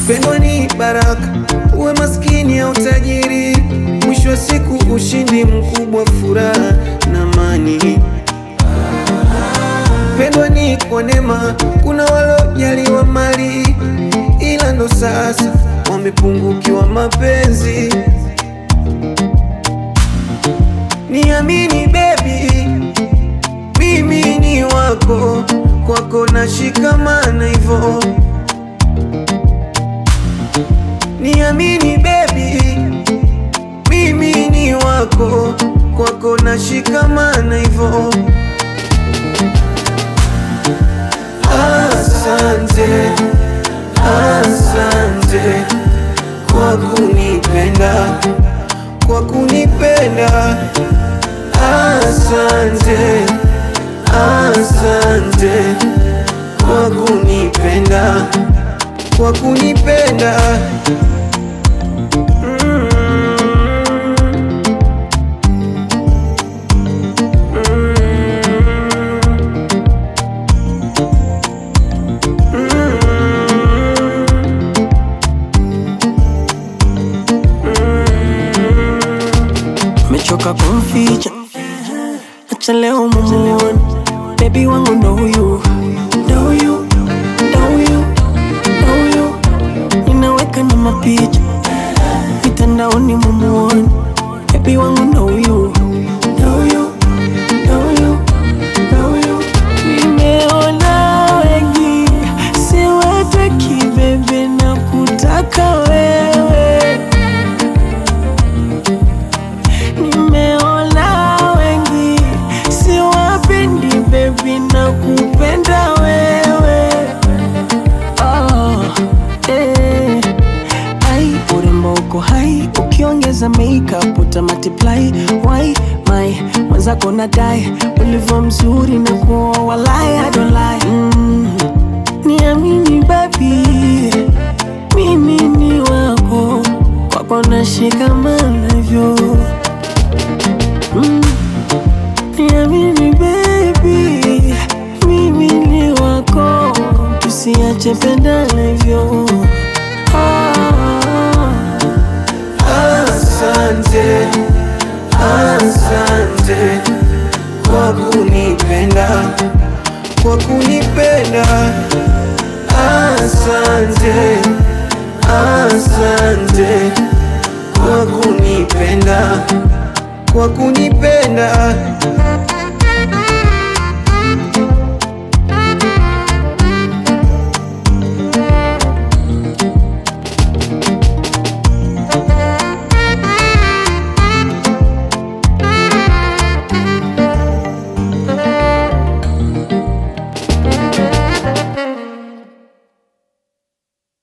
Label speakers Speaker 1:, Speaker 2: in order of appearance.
Speaker 1: Pendwa ni baraka, uwe maskini au tajiri, mwisho wa siku ushindi mkubwa, furaha na amani. Pendwa ni kwa neema, kuna walojaliwa mali, ila ndo sasa wamepungukiwa mapenzi. Niamini baby, mimi ni wako, kwako nashikamana hivyo. Niamini baby, mimi ni wako, kwako nashikamana hivyo. Asante, asante kwa kunipenda, kwa kunipenda. Asante, asante kwa kunipenda, kwa kunipenda. Mm.
Speaker 2: mechoka kumficha, acha leo mumuone bebi wangu ndo huyu, ndo huyu, ndo huyu, ndo huyu, ninaweka na mapicha mitandaoni mumuone bebi wangu ndo huyu, ndo huyu, ndo huyu, ndo huyu. Nimeona wengi siwataki bebe na kutaka wewe Nimeona wengi siwapendi baby na kupenda wewe oh, eh. Ai, urembo uko hai ukiongeza makeup uta multiply why my mwenzako nadai ulivyo mzuri na kuoa walai I don't lie mm. Niamini baby mimi ni wako kwako nashikamana hivyo Mm. Niamini baby, mimi ni wako, tusiache pendana hivyo. Ah,
Speaker 1: Asante, asante kwa kunipenda, kwa kunipenda. Asante, asante kwa kunipenda, kwa kunipenda.